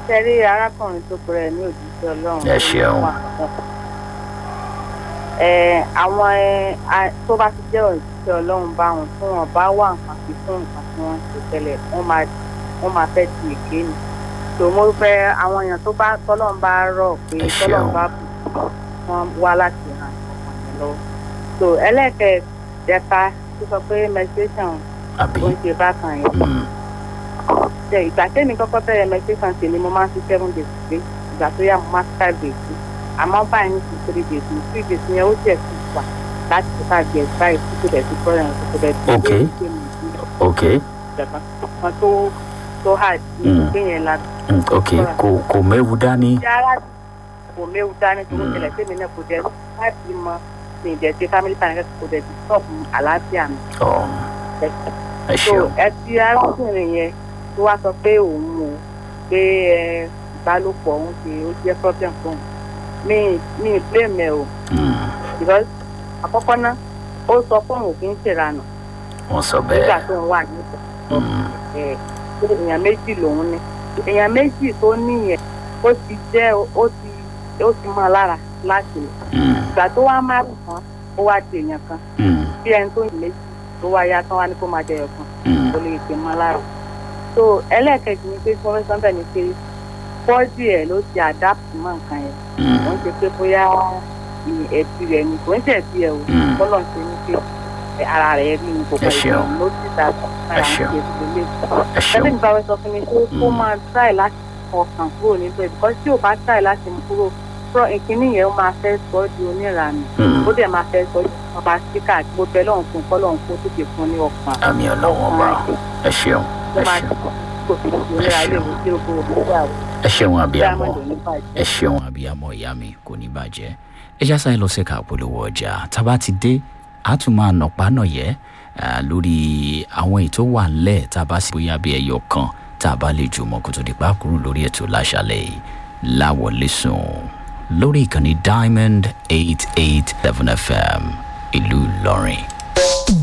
tẹ́rí arákùnrin tó pẹ̀rẹ̀ ní òjíṣẹ́ ọlọ́run. Ẹ ṣeun. ẹ àwọn ẹ a- tó bá ti jẹ́ òjíṣẹ́ ọlọ́run bá wọn tí wọn bá wà nǹkan sí fún nǹkan tí wọ́n ń ṣe tẹ́lẹ̀ wọ́n máa wọ́n máa fẹ́ ti èké ni. tó mo fẹ́ àwọn èèyàn tó bá tọ́lọ́run bá rọ̀ pé Ẹ tọ́lọ́run ṣeun. bá bù wọ́n wá láti ràn ọkàn yẹn lọ́wọ́. tó ẹlẹ́kẹ̀ẹ́dẹ́ka tó sọ pé meditation àbí ó ń ṣe bákan yẹn Mm, ṣe ìgbà tẹ́mi kọ́kọ́ bẹ̀rẹ̀ meditation tèmi mo máa ń fi seven days pé ìgbà tó yá mo máa ń fi five days sí àmọ́ báyìí ní ti three days ní three days yẹn ó jẹ́ sí wà láti fi five days báyìí tí kò dẹ̀ sí problem tó kò dẹ̀ sí Ok. ṣe mi sí ok ìjọba kan tó tó hard ní Mm. ìgbé yẹn la mm, ok kò kò méwu dání ṣe ara kò méwu dání tó ń ṣẹlẹ̀ tẹ́mi náà kò dẹ̀ láti mọ ní ìdẹ̀ ṣe family planning kò dẹ̀ ti stop àlàáfíà mi ọ ẹ so ṣeun ẹ ti arákùnrin yẹn tó wá sọ pé òun o pé ẹ ìbálòpọ̀ òun ṣe ó jẹ́ problem fún un mi mi blame ẹ o Mm, because àkọ́kọ́ náà ó sọ fún òun kì í ṣèranù wọ́n sọ nígbà bẹ́ẹ̀ tó ń wà nípa Mm, ẹ pé èèyàn méjì lòun ní èèyàn méjì tó níyẹn ó ti jẹ́ ó ti ó ti mọ́ ọ lára láti lò mm, ìgbà tó wá má rùn kan ó wá di èèyàn kan mm, bí ẹni tó yìn méjì tó wá yá tán wá ní kó máa jẹyọ kan mm, kò lè pè mọ́ lára. so ẹlẹ́ẹ̀kejì ni pé fún sọ́ńbẹ̀ ni pé bọ́ọ̀dì ẹ̀ ló ti adapt mọ́ nǹkan yẹn mm, wọ́n ṣe pé bóyá ì- ẹ̀bí rẹ̀ ni kò ń ṣe ẹ̀bí ẹ̀ o Mm. bọ́lọ̀ ń ṣe ní pé ẹ̀ ara rẹ̀ rí ni kò Ẹ ṣeun. ló ti ta ara ń ṣe ṣeun. ìdílé. ẹ ṣeun ẹbí mi bá wẹ́ sọ fún mi pé kó Mm. máa try láti ọkàn kúrò níbẹ̀ because tí ò bá try láti mú kúrò fún ìkíní yẹn ó máa fẹ́ sọ ọ́ di oníranù Mm, ó dẹ̀ máa fẹ́ sọ ọ́ di ọba síkà àti gbogbo ẹ̀ lọ́hùn fún kọ́lọ́hùn kó tètè fún ní ọkàn àmì ọlọ́wọ́n ọba ẹ ṣeun ló ẹ máa ṣeun kò fi ìlera ilé ìwé tí ó gbowó nígbà wo ẹ ṣeun abiyamọ diamond ò ní bàjẹ́. ẹ ṣeun abiyamọ ìyá mi kò ní bàjẹ́ ẹ já sáyé lọ sí ẹ̀ka àpolówó ọjà tábà ti dé a tún máa nàpá nàyẹ́ lórí àwọn ètò wà ńlẹ̀ tá a bá sì bóyá bí ẹyọ kan tá a bá lè jùmọ̀ kó tó di pákúrú lórí ètò láṣálẹ̀ yìí láwọlé sùn lórí ìkànnì diamond eight eight seven fm ìlú ìlọrin.